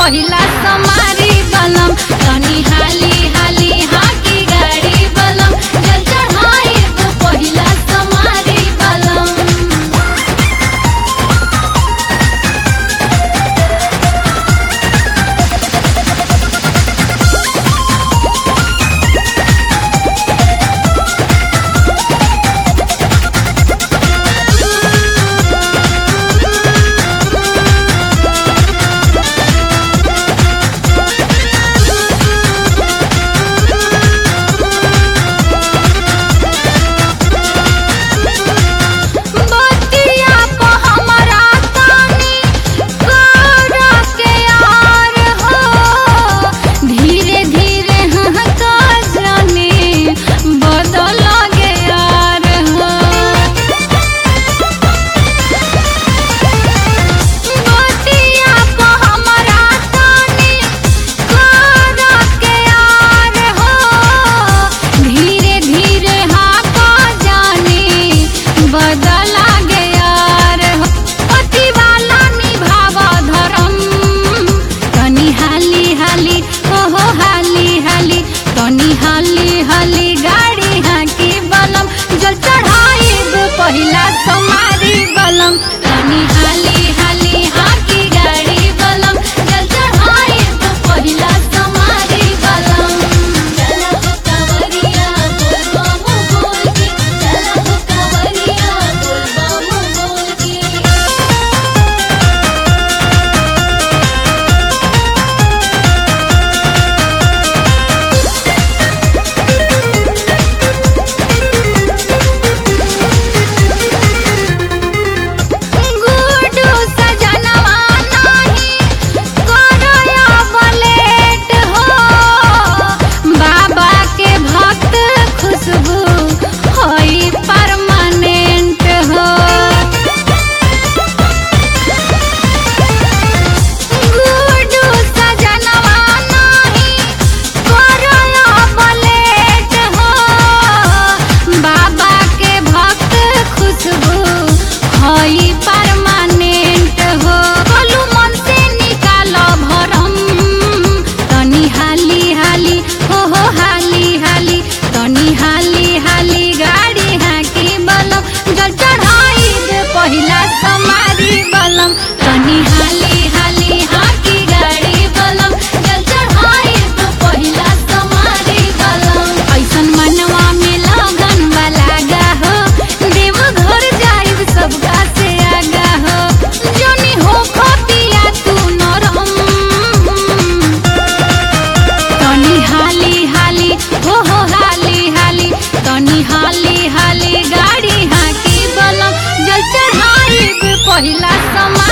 पहिला समारी बलम तनी हाली हाली हाकी गाड़ी बलम जल चढ़ाई पहिला समारी बलम बतिया प हमरा तानी कर के यार हो धीरे धीरे हका जाने बदल गे यार हो बतिया प हमरा तानी कर के यार हो धीरे धीरे हाका जाने बदला गे यार हो पति वाला निभाव धर्म तनी हाली हाली ओहो हाली हाली तनी हाली हाली गाड़ी हाकी बलम जल चढ़ाई पहिला समारी बलम तनी हाली हाली हाकी गाड़ी बलम जल चढ़ाई पहिला समारी बलम चल हो कवरिया बोल बम बोल के चल हो कवरिया बोल बम बोल के गुडू सजनवा नाही करया बलेट हो बाबा के भक्त खुशबू होई परमानेंट हो गुडू सजनवा नाही करया बलेट हो बाबा के भक्त खुशबू हई परमानेंट हो बोलू मन से निकालो भरम तनी हाली हाली हो हो हाली हाली तनी हाली हाली गाड़ी हाकी बलम जल चढ़ाई दे पहिला समारी बलम तनी हाली हाली हाकी गाड़ी बलम जल चढ़ाई दे पहिला समारी बलम ऐसन मनवा में लगन वाला गा हो देव घर जाइब सबका से आगा हो जोनी हो खतिया तू नरम तनी हाली हाली हो हो हाली हाली तनी हाली हाली गाड़ी हाकी बलम जल चढ़ाई पहिला समा